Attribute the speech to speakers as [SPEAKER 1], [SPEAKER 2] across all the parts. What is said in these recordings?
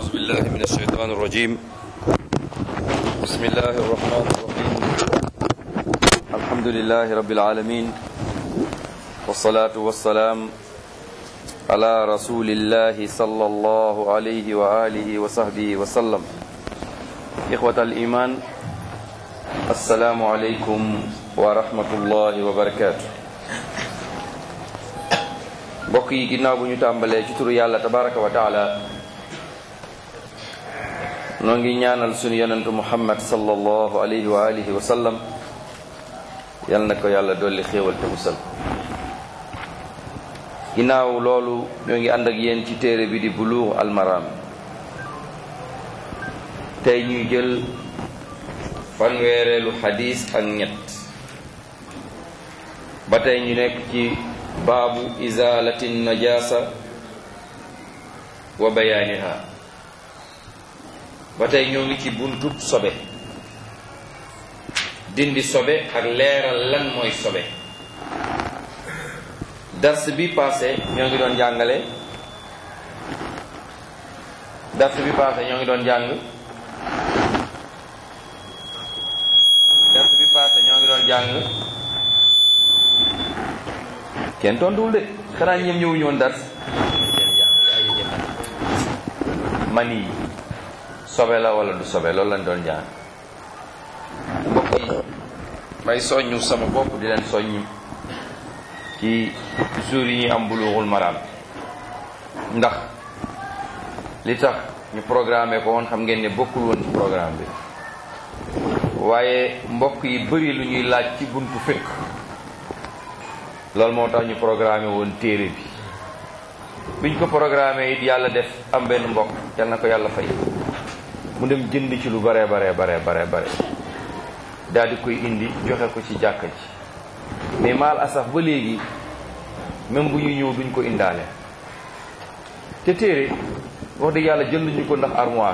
[SPEAKER 1] أعوذ بالله من الشيطان الرجيم بسم الله الرحمن الرحيم الحمد لله رب العالمين والصلاة والسلام على رسول الله صلى الله عليه وآله وصحبه وسلم إخوة الإيمان السلام عليكم ورحمة الله وبركاته mbokk yi ginnaaw bu ñu tàmbalee ci turu yàlla tabaraka wa taala noo ngi ñaanal sunu yonentu muhammad sallallahu alayhi wa alihi wa sallam yal na ko yàlla dolli xéewal te musal ginnaaw loolu ñoo ngi ànd ak yéen ci téere bi di buluux almaram tey ñuy jël fanweereelu xadiis ak ñett ba tey ñu nekk ci baabu izalati najasa wa bayaaniha ba tey ñoo ngi ci buntub sobe dindi sobe ak leeral lan mooy sobe dars bi passé ñoo ngi doon jàngale dars bi passé ñoo ngi doon jàng dars bi passé ñoo ngi doon jàng kenn tontuwul de xanaa ñoom ñëwuñu woon dars man yi sobe la wala du sobe loolu lañ doon jàng mbokk yi may soññu sama bopp di leen soññ ci jour yi ñuy am buluuxul maraam ndax li tax ñu programmé ko woon xam ngeen ne bokkul woon ci programme bi waaye mbokk yi bëri lu ñuy laaj ci buntu fekk loolu moo tax ñu programmé woon téere bi biñ ko programmé it yàlla def am benn mbokk yal na ko yàlla fay mu dem jënd ci lu bare bare bare bare bare daal di koy indi joxe ko ci jàkka ji mais maal asaf ba léegi même bu ñuy ñëw duñ ko indaale te téere wax dëgg yàlla jënd ñu ko ndax armoire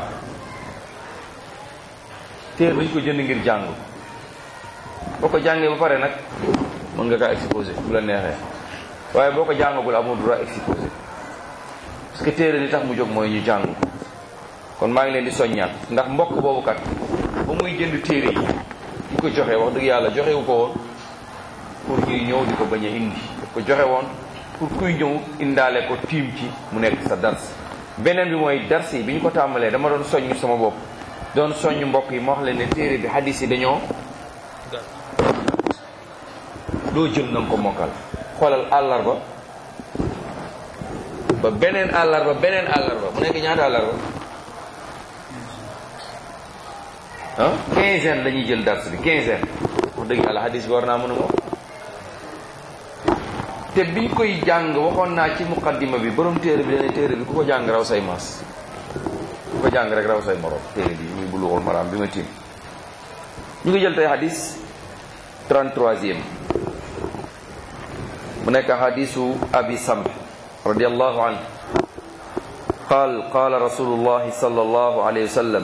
[SPEAKER 1] téere dañ ko jënd ngir jàng boo ko jàngee ba pare nag mën nga kaa exposé bu la neexee waaye boo ko jàngagul amul droit exposé parce que téere li tax mu jóg mooy ñu jàng kon maa ngi leen di soññaat ndax mbokk boobu kat ba muy jënd téere yi di ko joxe wax dëgg yàlla joxewu ko woon pour ñuy ñëw di ko bañ a indi daf ko joxe woon pour kuy ñëw indaale ko tiim ci mu nekk sa dars beneen bi mooy dars yi bi ñu ko tàmbalee dama doon soññ sama bopp doon soññ mbokk yi ma wax leen ne téere bi hadis yi dañoo doo jël na nga ko mokkal xoolal àllarba ba beneen àllarba beneen àllarba mu nekk ñaata àllarba ah quinzaine la ñuy jël dars bi quinzaine wax dëgg yàlla hadis bi war naa mën a moom te biñ koy jàng waxoon naa ci muqaddima bi borom téere bi dana téere bi ku ko jàng raw say maas ku ko jàng rek raw say morom téere bi muy buluxul maraam bi ma tiim ñu ngi jël tey hadis 33e mu nekk hadisu abi samh radiallahu anhu qaal qaala rasulullahi sallallahu alayhi wa sallam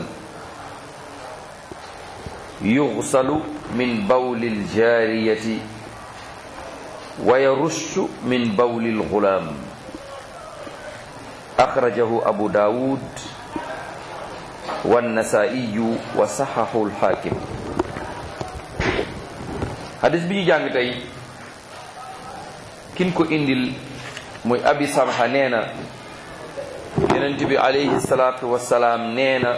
[SPEAKER 1] yughsalu min bawli aljariyati wa yarushu min bawli alghulam akhrajahu abu dawud والنسائي وصححه الحاكم hadis bi ñu jàng tey kin ko indil muy abi samha nee na yonent bi alayhi salaatu wasalaam nee na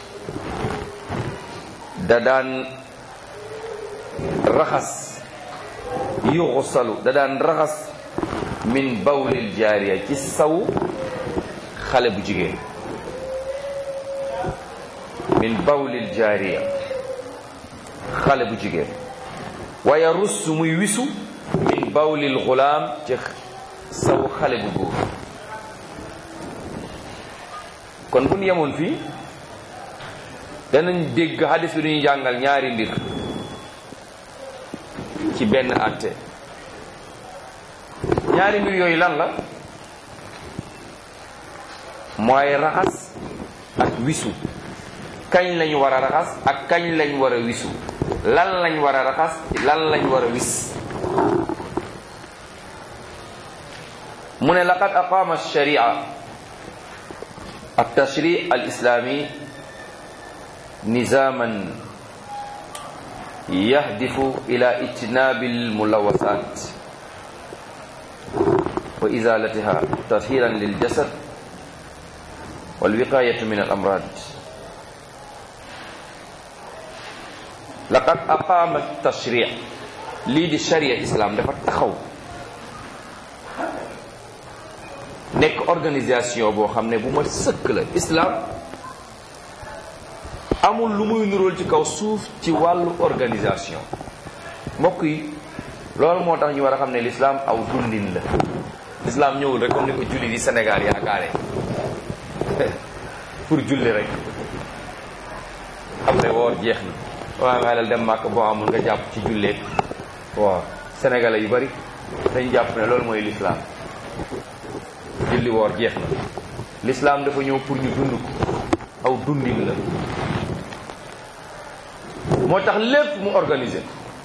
[SPEAKER 1] da daan raxas yuxsalu da daan raxas min bawlil jaariya ci saw xale bu jigéen min bawlil jaariya xale bu jigéen waaye russ muy wisu min bawlil xulaam ci saw xale bu góor kon bu ñu yemoon fii danañ dégg hadis bi duñuy jàngal ñaari mbir ci benn àtte ñaari mbir yooyu lan la mooy raxas ak wisu kañ lañ war a raxas ak kañ lañ war a wisu lan lañ war a raxas lan lañ war a wis mu ne laqad aqaama alsharia التشريع الإسلامي نظاما يهدف إلى اجتناب الملوثات وإزالتها تطهيرا للجسد والوقاية من الأمراض لقد أقام التشريع lii di sharia islam dafa taxaw nekk organisation boo xam ne bu ma sëkk la islam amul lu muy nuróol ci kaw suuf ci wàllu organisation mbokk yi loolu moo tax ñu war a xam ne l'islam aw dundin la l'islam ñëwul rek comme ni ko julli di Sénégal yaakaare pour julli rek après woor jeex na waaw nga dem màkk boo amul nga jàpp ci julleek waaw sénégalais yu bari dañu jàpp ne loolu mooy l'islam julli woor jeex na l'islam dafa ñëw pour ñu dund ko aw dundin la moo tax lépp mu organiser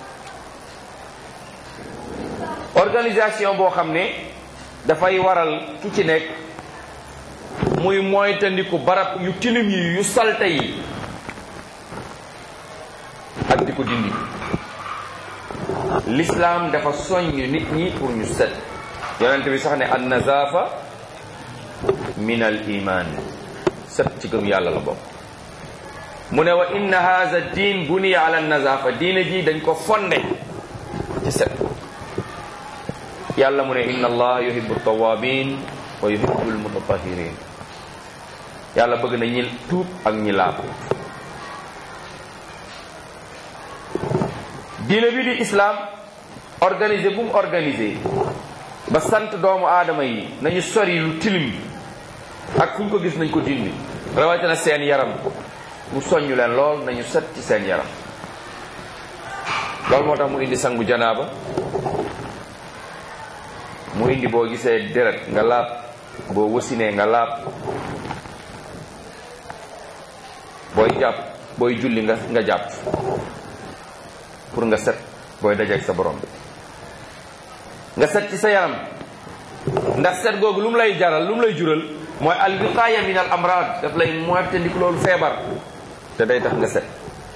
[SPEAKER 1] organisation boo xam ne dafay waral ki ci nekk muy moytandiku barab yu tilim yi yu salte yi ak di ko dindi l'islam dafa soññ nit ñi pour ñu set yonent bi sax ne an nazafa min al iman set ci gëm yàlla la bokk mu ne wa inna hadha diin buniya ala nazafa diine ji dañ ko fonde ci set yàlla mu ne inna allah yuhibbu tawabin wa yuhibbu almutatahirin yàlla bëgg na ñi tuub ak ñi laab diine bi di islam organisé bu mu organisé ba sant doomu aadama yi nañu sori lu tilim ak fu ñu ko gis nañ ko dindi rawatina seen yaram mu soññu leen lool nañu set ci seen yaram loolu moo tax mu indi sangu janaaba mu indi boo gisee deret nga laab boo wasinee nga laab booy jàpp booy julli nga nga jàpp pour nga set booy dajeek sa borom bi nga set ci sa yaram ndax set googu lu mu lay jaral lu mu lay jural mooy al wiqaaya min al amrad daf lay moytandiku loolu feebar te day tax nga set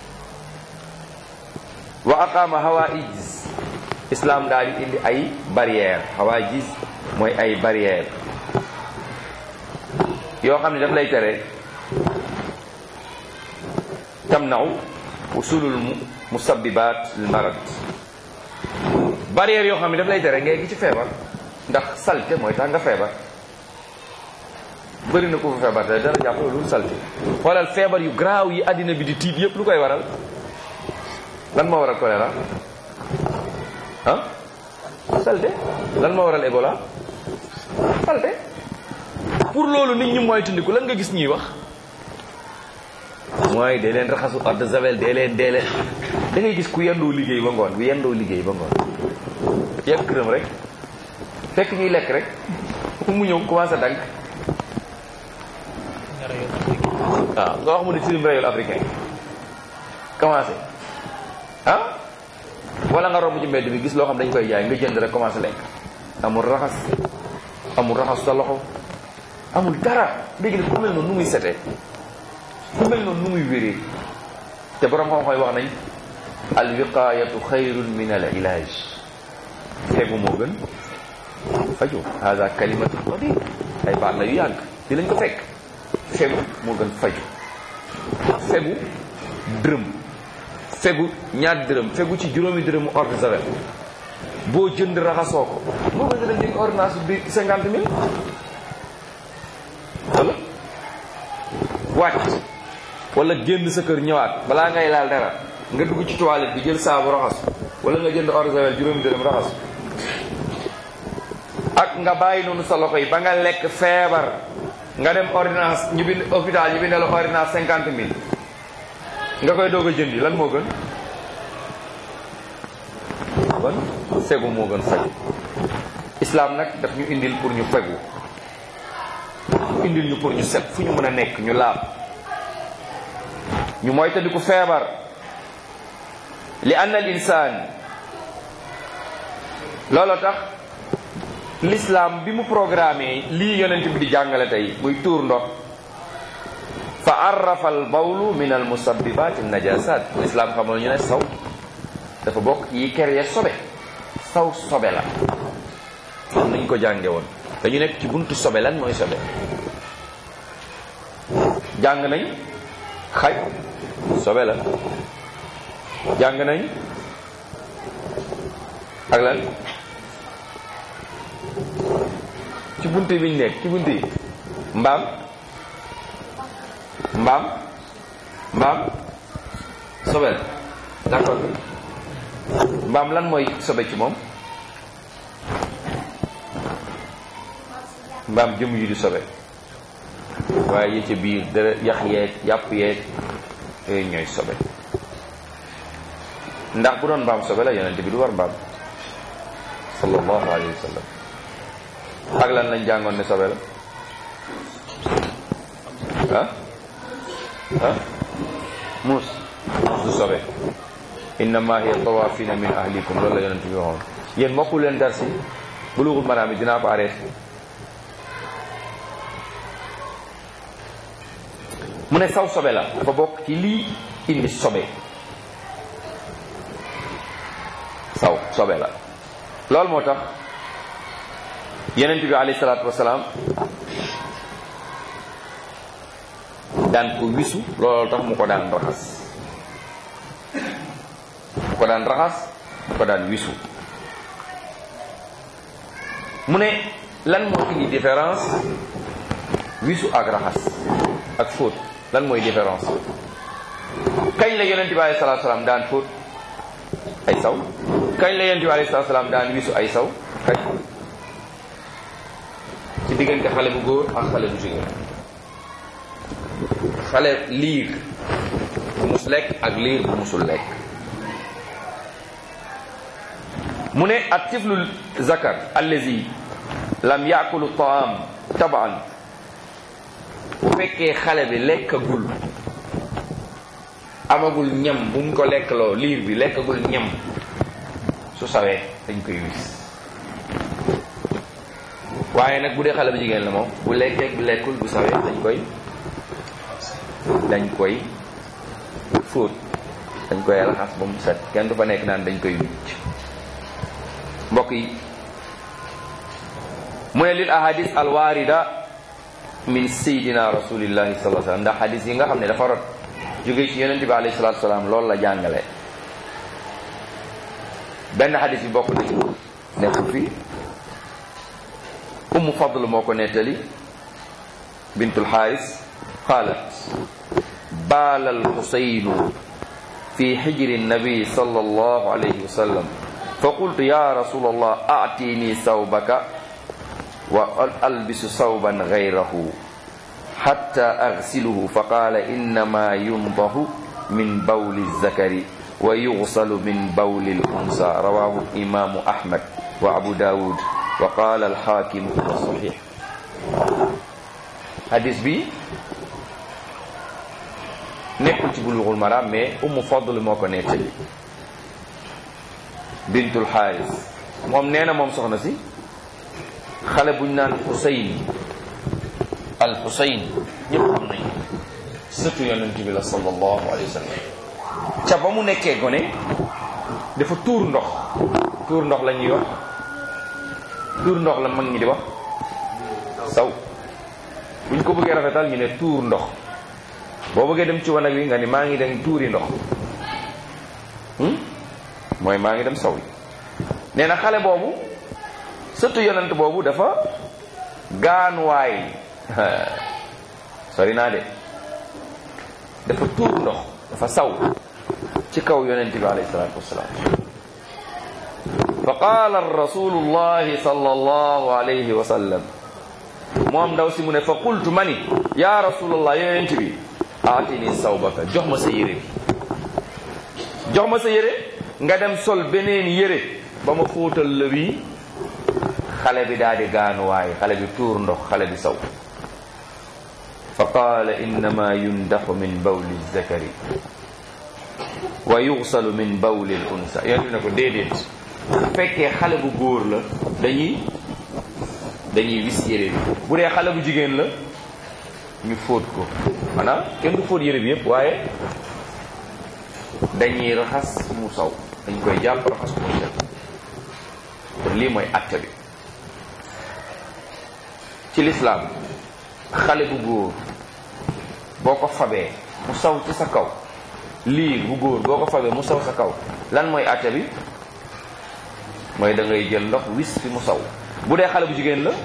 [SPEAKER 1] wa aqama hawaiz islam daal di indi ay barrière hawaiz mooy ay barrière yoo xam ne daf lay tere tamnaw usulul musabbibat al marad barrière yoo xam ne daf lay tere ngay gi ci feebar ndax salte mooy tax nga feebar bëri na ko fa feebar te dara jàpp lu salte xoolal feebar yu garaaw yi àddina bi di tiit yépp lu koy waral lan moo waral choléra ah salte lan moo waral Ebola salte pour loolu nit ñi moytandiku lan nga gis ñuy wax mooy dee leen raxasu eau de javel dee leen dee leen da ngay gis ku yendoo liggéey ba ngoon bu yendoo liggéey ba ngoon yegg këram rek fekk ñuy lekk rek mu ñëw commencé dank waaw nga wax mu ne tilim rayul africain commencé ah wala nga romb ci mbedd bi gis loo xam dañ koy jaay nga jënd rek commencé lekk amul raxas amul raxas sa loxo amul dara léegi ne ku mel noonu nu muy setee ku mel noonu nu muy wéree te borom xam-xam yi wax nañ al wiqayatu xayrun min al ilaj fegu moo gën faju hada kalimatu qadim ay baat la yu yàgg di lañ ko fekk fegu moo gën faju fegu dërëm fegu ñaar dërëm fegu ci juróomi dërëmu eau de javel boo jënd raxasoo ko moo gën nga dem di ordonnance bi cinquante mille wala wàcc wala génn sa kër ñëwaat balaa ngay laal dara nga dugg ci toilette bi jël saabu raxas wala nga jënd eau de javel juróomi dërëm raxas ak nga bàyyi noonu sa loxo yi ba nga lekk feebar nga dem ordonnance ñu bind hôpital ñu bind la ordonnance cinquante mille nga koy doog a jëndi lan moo gën kon fegu moo gën faju islam nag daf ñu indil pour ñu fegu indil ñu pour ñu set fu ñu mën a nekk ñu laab ñu moytandiku feebar li anna al insaan looloo tax l'islam bi mu programmé lii yonent bi di jàngale tey muy tuur ndox fa arrafa al bawlu min al musabbibat an najasat islam xamal ñu ne saw dafa bokk yi kere sobe saw sobe la am nañ ko jànge woon dañu nekk ci buntu sobe lan mooy sobe jàng nañ xaj sobe la jàng nañ ak lan ci buntu biñ nekk ci buntu yi mbaam mbaam mbaam sobe la d'accord mbaam lan mooy sobe ci moom mbaam jëm yi di sobe waaye yi ca biir dara yax yeeg yàpp yeeg yooyu ñooy sobe ndax bu doon mbaam sobe la yonente bi du war mbaam sallallahu alayhi wa sallam ak lan lañ jàngoon ne sobe la ah ah muus du sobe innama hiya tawafina min ahlikum loolu la yonente bi waxoon yéen mokku leen dar si bulughul maraam yi dinaa ko arrêté mu ne saw sobe la dafa bokk ci lii indi sobe saw sobe la loolu moo tax yenent bi alayhi salaatu wasalaam daan ko wisu loolu tax mu ko daan raxas mu ko daan raxas mu ko daan wisu mu ne lan moo indi différence wisu ak raxas ak fóot lan mooy différence kañ la yonent bi alayhi salaatu salaam daan fóot ay saw kañ la yonent bi alayhi salaatu salaam daan wisu ay saw kañ ci diggante xale bu góor ak xale bu jigéen xale liir bu mus lekk ak liir bu musul lekk mu ne at tiflul zakar allazi lam yaakulu taam tabaan bu fekkee xale bi lekkagul amagul ñam bu mu ko lekkloo liir bi lekkagul ñam su sawee dañ koy wis waaye nag bu dee xale bu jigéen la moom bu lekkee bu lekkul bu sawee dañ koy dañ koy fóot dañ koy raxas ba mu set kenn du fa nekk naan dañ koy wicc mbokk yi mu ne lil ahadis alwarida min sayidina rasulillahi sallallahu alayhi wasallam ndax hadis yi nga xam ne dafa rot jóge ci yonente bi alayhi salatu wasalaam loolu la jàngale benn hadis bi bokk na ci nekkul fii ummu fadl moo ko nettali bintul xaaris qaalat baala alxusaynu fi xijri nabi sallallahu alayhi wa sallam fa qultu ya rasul allah aatini sawbaka wa albisu sawban gayrahu xatta agsiluhu fa qaala innama yundahu min bawli zakari wa yugsalu min bawli lunsa rawahu imamu ahmad wa abu daawud wa qaala alxaakim huwa saxiix hadis bi nekkul ci bulughul maram mais ummu fadl moo ko nettali bintul xaaris moom nee na moom soxna si xale buñ naan xusayn al xusayn ñëpp xam nañ sëtu yonent bi la sallallahu alayhi wa sallam ca ba mu nekkee gone dafa tuur ndox tuur ndox la ñuy wax tuur ndox la mag ñi di wax saw buñ ko bëggee rafetal ñu ne tuur ndox boo bëggee dem ci wanag wi nga ni maa ngi dem tuuri ndox mooy maa ngi dem saw yi nee na xale boobu surtout yonent boobu dafa gaanuwaay sori naa de dafa tuur ndox dafa saw ci kaw yonent bi alayhi salaatu wasalaam fa qaala rasulullahi sallallahu alayhi wa sallam moom ndaw si mu ne fa qultu mani ya rasulallah yonent bi aatini sawbaka jox ma sa yére bi jox ma sa yére nga dem sol beneen yére ba ma fóotal la bii xale bi daal di gaanuwaay xale bi tuur ndox xale bi saw fa qaala innama yundaxu min bawli zakari wa yugsalu min bawli l unsa yonent bi ne ko déedéet bu fekkee xale bu góor la dañuy dañuy wis yére bi bu dee xale bu jigéen la ñu fóot ko maanaam kenn du fóot yére bi yëpp waaye dañuy raxas mu saw dañ koy jàpp raxas ko mu set kon lii mooy acte bi ci lislaam xale bu góor boo ko fabee mu saw ci sa kaw lii bu góor boo ko fabee mu saw sa kaw lan mooy acte bi mooy da ngay jël ndox wis fi mu saw bu dee xale bu jigéen la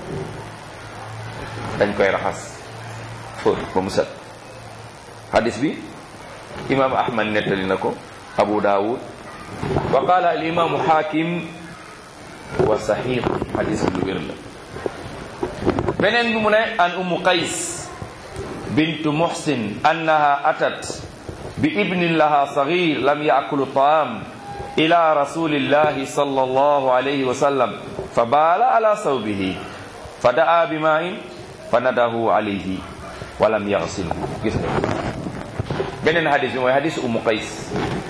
[SPEAKER 1] dañ koy raxas fóot ba mu set hadis bi imaamu ahmad nettali na ko abu daawud wa qaala al imaamu xaakim wa saxiix hadis bi lu wér la beneen bi mu ne an umu qays bintu muhsin annaha atat bi ibnin laha sagir lam yaakulu taam ila rasulillahi sallallahu alayhi wa sallam fa baala ala sawbihi fa daa bi maa'in fa nadahu alayhi wa lam yaxsilhu gis nga beneen hadis bi mooy hadis umu qays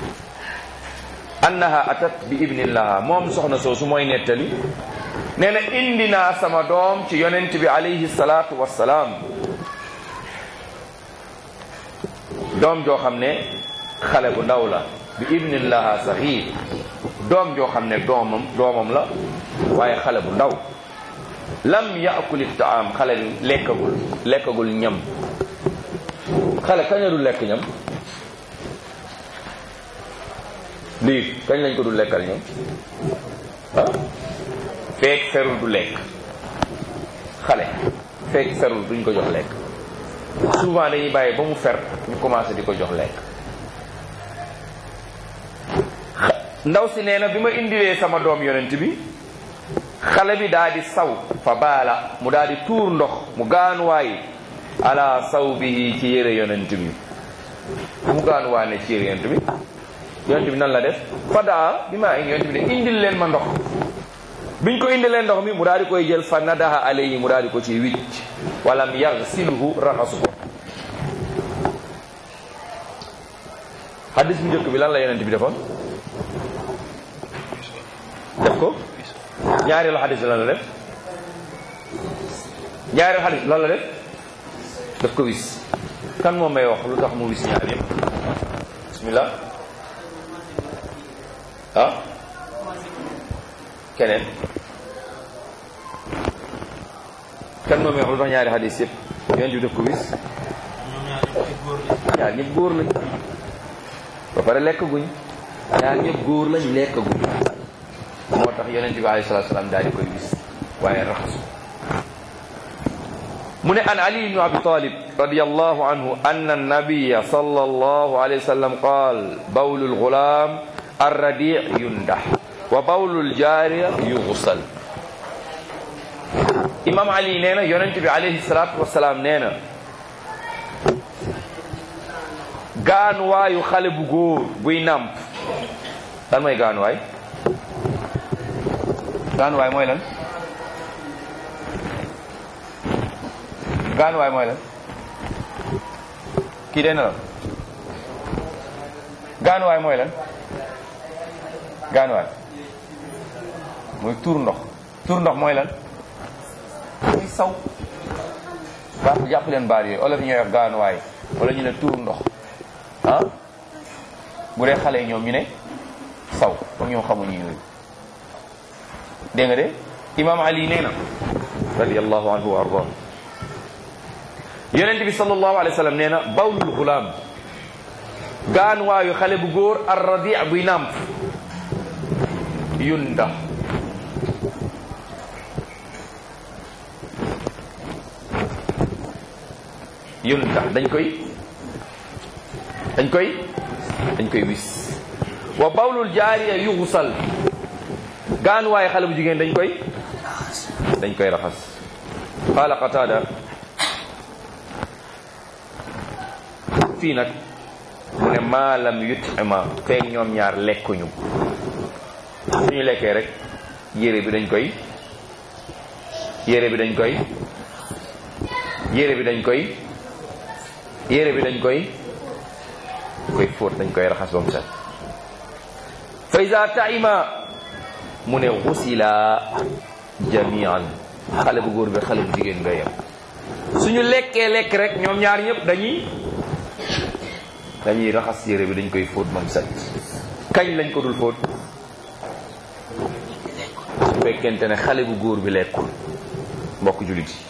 [SPEAKER 1] annaha atat bi ibnin laha moom soxna soosu mooy nettali nee na indi naa sama doom ci yonent bi alayhi salaatu wassalaam doom joo xam ne xale bu ndaw la bi ibnin laha saxiir doom joo xam ne doomam doomam la waaye xale bu ndaw lam yaakuli taam xale bi lekkagul lekkagul ñam xale kañ la du lekk ñam lii kañ lañ ko du lekkal ñam ah feek ferul du lekk xale feek ferul duñ ko jox lekk souvent dañuy bàyyi ba mu fer ñu commencé di ko jox lekk ndaw si nee na bi ma indilee sama doom yonent bi xale bi daa di saw fa baala mu daa di tuur ndox mu gaanuwaay ala saw bi ci yére yonent bi mu gaanuwaay ne ci yére yonent bi yonent bi nan la def fa daa bi maa indi yonent bi ne indil leen ma ndox biñ ko indilee ndox mi mu daal di koy jël fa nadaha alayhi mu daal di ko ci wicc walam yaxsiluhu raxasu ko hadis bu njëkk bi lan la yonent bi defoon def ko ñaareelu hadis bi lan la def ñaareelu hadis lan la def daf ko wis kan moom may wax lu tax mu wis ñaar yëpp bismillah ah keneen kan moom wax lu tax ñaari hadis yëpp yonent bi daf ko wis ñaar ñëpp góor lañ ba pare lekk guñ ñaar ñëpp góor lañ lekk guñ moo tax yonent bi alayhi salaatu salaam daal di koy wis waaye raxasu mu ne an ali ibnu abi talib radiyallahu anhu anna nabiya sallallahu alayhi wa sallam qaal bawlu lgulam arradi yundax wa bawlu ljaariya yuxsal imam ali nee na yonent bi alayhi salaatu wasalaam nee na gaanuwaayu xale bu góor buy nàmp lan mooy gaanuwaay gaanuwaay mooy lan gaanuwaay mooy lan kii dee na la gaanuwaay mooy lan gaanuwaay mooy tuur ndox tuur ndox mooy lan muy saw baax jàpp leen baat yooyu olof yi ñooy wax gaanuwaay wala ñu ne tuur ndox ah bu dee xale yi ñoom ñu ne saw comme ñoom xamuñu yooyu dégg nga de imam ali nee na radiallahu anhu wa ardah yonent bi sallallahu alayhi wa sallam nee na bawlul gulaam gaanuwaayu xale bu góor ar radi buy nàmp yunda yunda dañ koy dañ koy dañ koy wis wa bawlul jaariya yuxusal gaanuwaay xale bu jigéen dañ koy dañ koy raxas qaala qataada fii nag mu ne maalam yutima feek ñoom ñaar lekkuñu suñu lekkee rek yére bi dañ koy yére bi dañ koy yére bi dañ koy yére bi dañ koy koy fóot dañ koy raxas ba mu set fa iza taima mu ne xusila jamian xale bu góor bi xale bu jigéen nga yem suñu lekkee lekk rek ñoom ñaar ñëpp dañuy dañuy raxas yére bi dañ koy fóot moom set kañ lañ ko dul fóot su fekkente ne xale bu góor bi lekkul mbokk jullit yi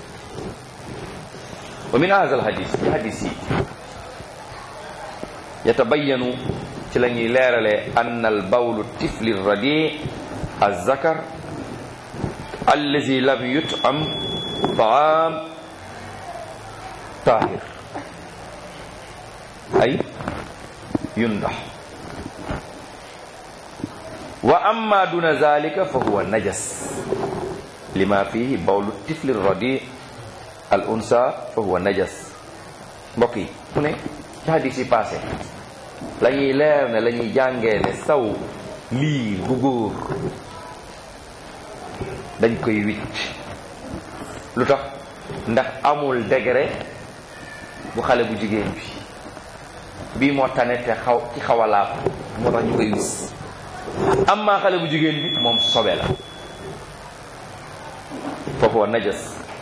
[SPEAKER 1] wa min hadha al hadis ci hadis yi yatabayanu ci la ñuy leeralee ann al bawlu tifli radi الذكر الذي لم يطعم طعام طاهر أي ينضح وأما دون ذلك فهو نجس لما فيه بول الطفل الرضيع الأنثى فهو نجس mbokk yi mu ne ci hadis yi passé la ñuy leer ne la ñuy jàngee ne saw lii bu góor dañ koy wicc lu tax ndax amul degré bu xale bu jigéen bi bii moo tane te xaw ci xaw a laab moo tax ñu koy wis am maa xale bu jigéen bi moom sobe la foofu wa najas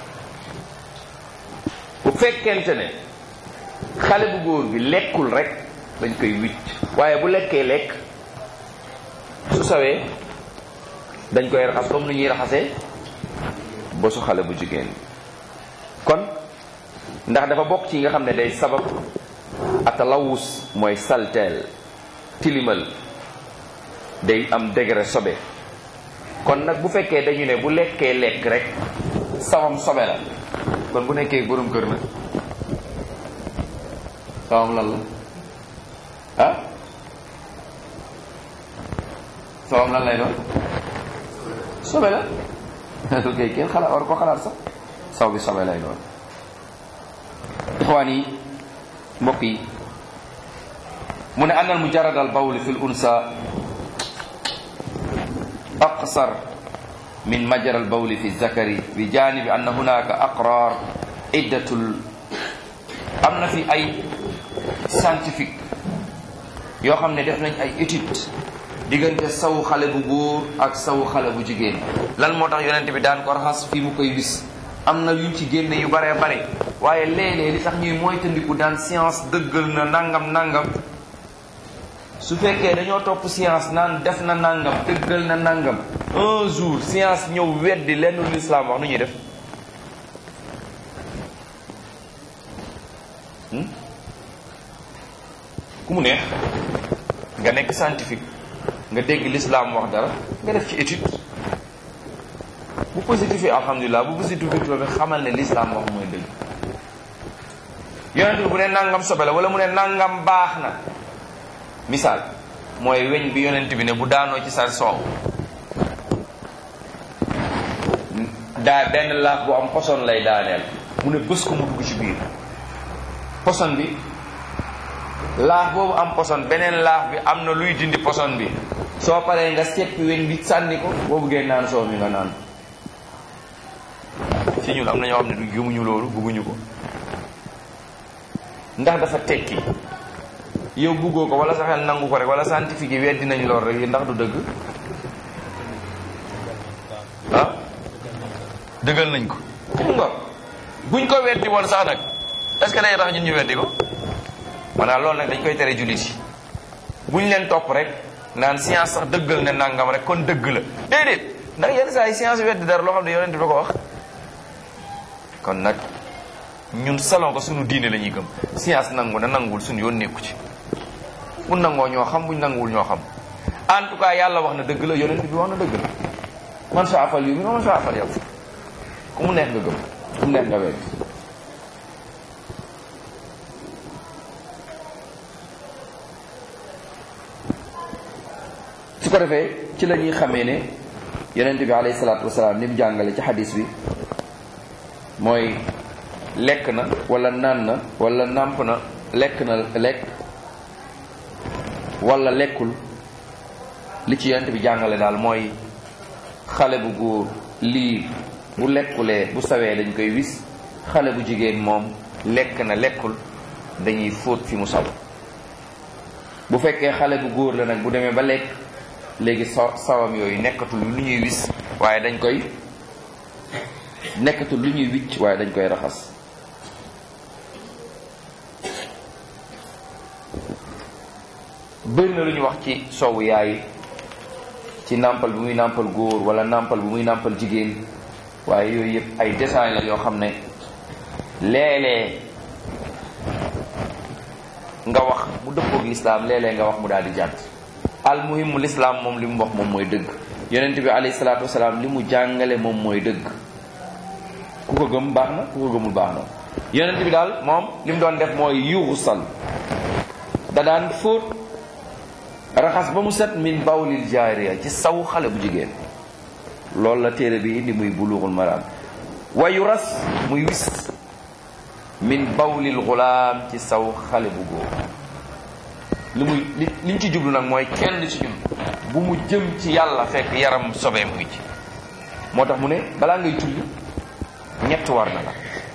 [SPEAKER 1] bu fekkente ne xale bu góor bi lekkul rek dañ koy wicc waaye bu lekkee lekk su sawee dañ koy raxas comme ni ñuy raxasee ba su xale bu jigéen kon ndax dafa bokk ci nga xam ne day sabab atalawus mooy salteel tilimal day am degré sobe kon nag bu fekkee dañu ne bu lekkee lekk rek sawam sobe la kon bu nekkee borom kër nag sawam lan la ah sawam lan lay doon sobe la ok kenn xalaat war ko xalaat sax saw bi sobe lay doon ixwaan yi mbokk yi mu ne annal mujarrad al bawl fi l unsa aqsar min majra al bawl fi zakari bi janibi anna hunaka aqrar iddatul am na fi ay scientifique yoo xam ne def nañ ay étude diggante saw xale bu góor ak saw xale bu jigéen lan moo tax yonent bi daan ko raxas fii mu koy wis am na yuñ ci génne yu baree bare waaye léeg-léeg li tax ñuy moytandiku daan science dëggal na nangam nangam su fekkee dañoo topp science naan def na nangam dëggal na nangam un jour science ñëw weddi lenn lu islam wax nu ñuy def ku mu neex nga nekk scientifique nga dégg l'islam wax dara nga def ci étude bu positif alhamdulilah bu positif bi xamal ne l'islam wax mooy dëgg yonent bi bu ne nangam sobe la wala mu ne nangam baax na misaal mooy weñ bi yonent bi ne bu daanoo ci sa soow daa benn laaf bu am poson lay daaneel mu ne bës ko mu dugg ci biir poson bi laaf boobu am poson beneen laaf bi am na luy dindi poson bi soo paree nga seppi weñ bi sànni ko boo buggee naan soow mi nga naan ci ñun am na ñoo xam ne du gëmuñu loolu bugguñu ko ndax dafa tekki yow buggoo ko wala sa xel nangu ko rek wala scientifique yi weddi nañ lool rek ndax du dëgg ah dëggal nañ ko xam nga buñ ko weddi woon sax nag est ce que day tax ñun ñu weddi ko maanaam loolu nag dañ koy tere jullit yi buñ leen topp rek naan science sax dëggal ne nangam rek kon dëgg la déedéet ndax yenn saa yi science weddi dara loo xam ne yonent bi ko wax kon nag ñun salon ko suñu diine la ñuy gëm science nangu na nanguwul suñu yoon nekku ci bu nangoo ñoo xam buñ nanguwul ñoo xam en tout cas yàlla wax na dëgg la yonent bi wax na dëgg la man sa afal yu mi man sa afal yow ku mu neex nga gëm ku mu neex nga wedd su ko defee ci la ñuy xamee ne yonent bi alayhi salaatu wasalaam ni mu jàngale ci xadis bi mooy lekk na wala naan na wala nàmp na lekk na lekk wala lekkul li ci yonent bi jàngale daal mooy xale bu góor lii bu lekkulee bu sawee dañ koy wis xale bu jigéen moom lekk na lekkul dañuy fóot fi mu saw bu fekkee xale bu góor la nag bu demee ba lekk léegi saw sawam yooyu nekkatul lu ñuy wis waaye dañ koy nekkatul lu ñuy wicc waaye dañ koy raxas bëri na lu ñu wax ci soowu yaay ci nàmpal bi muy nàmpal góor wala nàmpal bi muy nàmpal jigéen waaye yooyu yëpp ay détails la yoo xam ne léeg-léeg nga wax mu dëppoog lislaam léeg-léeg nga wax mu daal di jàdd al muhimu lislaam moom li mu wax moom mooy dëgg yonent bi alayhi salaatu wasalaam li mu jàngale moom mooy dëgg ku ko gëm baax na ku ko gëmul baax na yonent bi daal moom li mu doon def mooy yuxusal da daan fóot raxas ba mu set min bawlil jaariya ci saw xale bu jigéen loolu la téere bi indi muy bulughul maram wayu ras muy wis min bawlil gulaam ci saw xale bu góor li muy li liñ ci jublu nag mooy kenn ci ñun bu mu jëm ci yàlla fekk yaram sobee mu ngi ci moo tax mu ne balaa ngay julli ñett war na la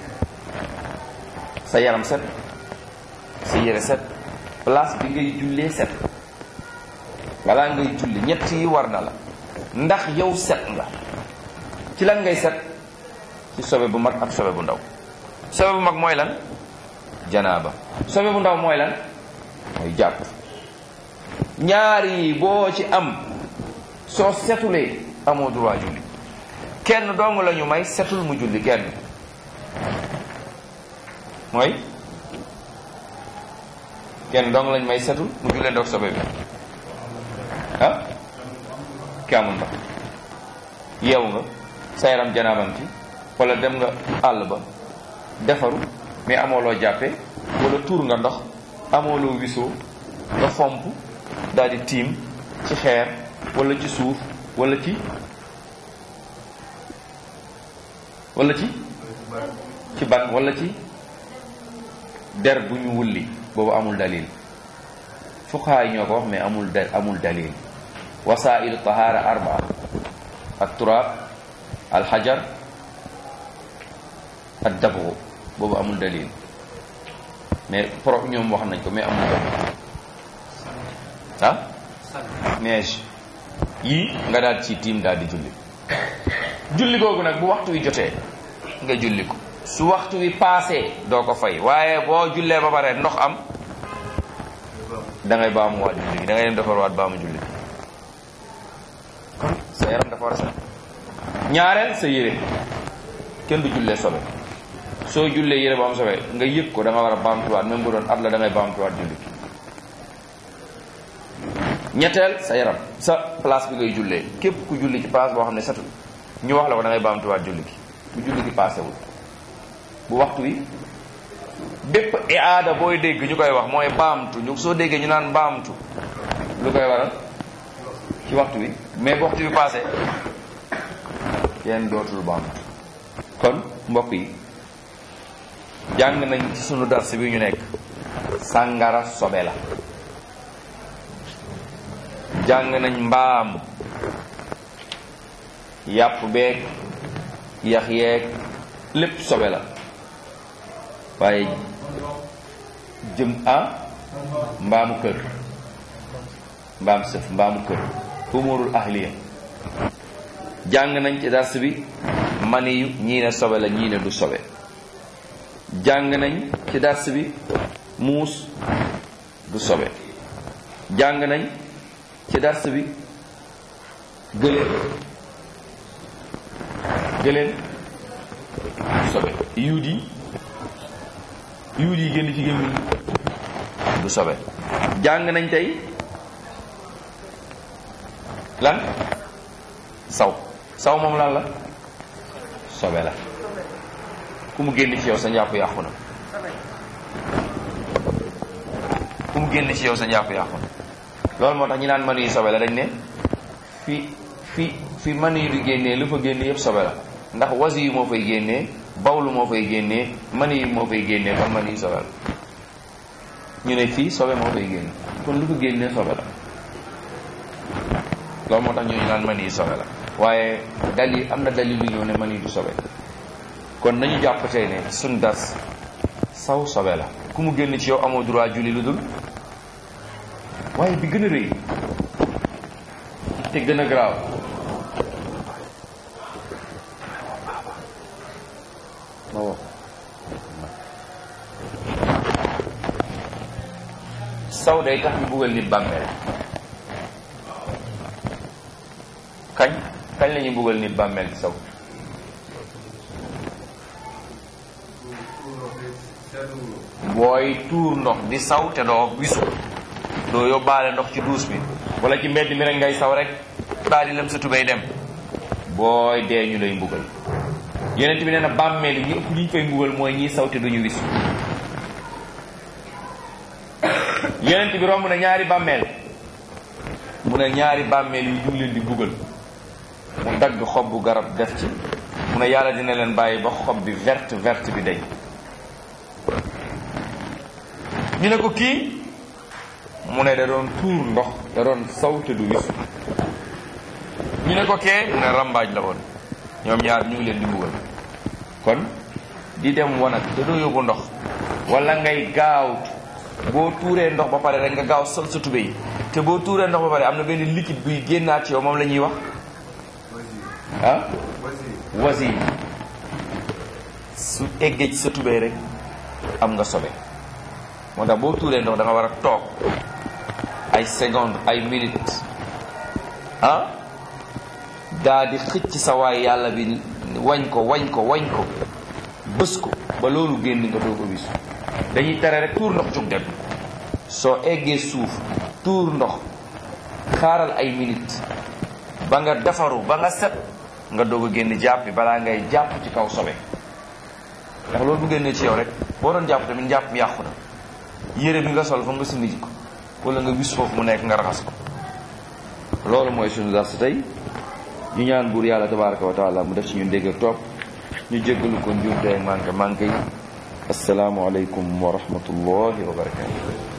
[SPEAKER 1] sa yaram set sa yére set place bi ngay jullee set balaa ngay julli ñett yi war na la ndax yow set nga ci lan ngay set ci sobe bu mag ak sobe bu ndaw sobe bu mag mooy lan janaaba sobe bu ndaw mooy lan mooy jàpp ñaar yi boo ci am soo setulee amoo droit julli kenn dong la ñu may setul mu julli kenn mooy kenn dong lañ may setul mu jullee ndox sobe bi ah ki amul ndox yeewu nga sa yaram janaabam ci wala dem nga àll ba defaru mais amoo loo jàppe wala tuur nga ndox amoo loo wisoo nga fomp daal di tiim ci xeer wala ci suuf wala ci wala ci ci ban wala ci der bu ñu wulli boobu amul dalil fuqaha yi ñoo ko wax mais amul da amul dalil wasailu tahara arbaa ak turab alxajar ak dabru boobu amul dalil mais pro ñoom wax nañ ko mais amul dalil ah neige yii nga daal ci tiim daal di julli julli googu nag bu waxtu wi jotee nga julli ko su waxtu wi paasee doo ko fay waaye boo jullee ba pare ndox am da ngay baamu waat julli gi da ngay dem defar waat baamu julli gi kon sa yaram dafa war a set ñaareel sa yére kenn du jullee sobe soo jullee yére bu am sobe nga yëg ko da nga war a baamtuwaat même bu doon at la da ngay baamtuwaat julli gi ñetteel sa yaram sa place bi ngay jullee képp ku julli ci place boo xam ne setul ñu wax la ko da ngay baamtuwaat julli gi bu julli gi paasewul bu waxtu wi bépp iaada booy dégg ñu koy wax mooy baamtu ñu soo déggee ñu naan baamtu lu koy waral ci waxtu wi mais bu waxtu wi paase kenn dootul baamtu kon mbokk yi jàng nañ ci sunu dars bi ñu nekk sàngara sobe la jàng nañ mbaam yàpp beeg yax yeeg lépp sobe la waaye jëm a mbaamu kër mbaam sëf mbaamu kër umurul ahliya jàng nañ ci dars bi maniyu ñii ne sobe la ñii ne du sobe jàng nañ ci dars bi muus du sobe jàng nañ ci dars bi gëléem gëléem du sobe yuut yi yuut yi génn ci gémmiñ du sobe jàng nañ tey lan saw saw moom lan la sobe la ku mu génn ci yow sa njàpp yàqu na ku mu génn ci yow sa njàpp yàqu na loolu moo tax ñi naan manu yi sobe la dañ ne fi fi fi manu yi di génnee lu fa génne yëpp sobe la ndax wasi yi moo fay génnee bawlu moo fay génnee manu yi moo fay génnee kon manu yi sobe la ñu ne fii sobe moo fay génne kon lu ko génnee sobe la loolu moo tax ñu naan manu yi sobe la waaye dalil am na dalil lu ñëw ne manu yi du sobe kon nañu jàpp tey ne suñ das saw sobe la ku mu génn ci yow amoo droit julli lu dul waaye bi gën a rëy te gën a garaaw saw day tax ñu buggal nit bàmmeel kañ kañ la ñuy buggal nit bàmmeel ci saw booy tuur ndox di saw te doo wisu doo yóbbaale ndox ci duus bi wala ci mbedd mi rek ngay saw rek daal di lem sa tubéy dem booy dee ñu lay mbugal yeneen bi nee na bàmmeel yi ñu ëpp li ñu fay mbugal mooy ñiy saw te duñu wisu yeneen bi romb na ñaari bàmmeel mu ne ñaari bàmmeel yi ñu ngi leen di mbugal mu dagg xob bu garab def ci mu ne yàlla dina leen bàyyi ba xob bi verte verte bi dañ ñu ne ko kii mu ne da doon tuur ndox da doon saw te du wisu ñu ne ko kee mu ne rambaaj la woon ñoom ñaar ñu ngi leen di mbugal kon di dem wanag te doo yóbbu ndox wala ngay gaaw boo tuuree ndox ba pare rek nga gaaw sol sa tubéy te boo tuuree ndox ba pare am na benn liquide buy génnaat ci yow moom la ñuy wax ah wasi su eggee ci sa tubéy rek am nga sobe moo tax boo tuuree ndox da nga war a toog ay seconde ay minute ah daa di xëcc sa waay yàlla bi wañ ko wañ ko wañ ko bës ko ba loolu génn nga doo ko wisu dañuy tere rek tuur ndox jóg dem soo eggee suuf tuur ndox xaaral ay minute ba nga defaru ba nga set nga doog a génn jàpp bi balaa ngay jàpp ci kaw sobe ndax loolu bu génnee ci yow rek boo doon jàpp tamit jàpp mi yàqu na yére bi nga sol fa nga sindi ji ko wala nga wis foofu mu nekk nga raxas ko loolu mooy suñu dars tey ñu ñaan buur yàlla tabaraka wa taala mu def ci ñun dégg ak topp ñu jéggalu ko njuumte ak manqué manqué yi asalaamualeykum wa rahmatullahi wa barakatu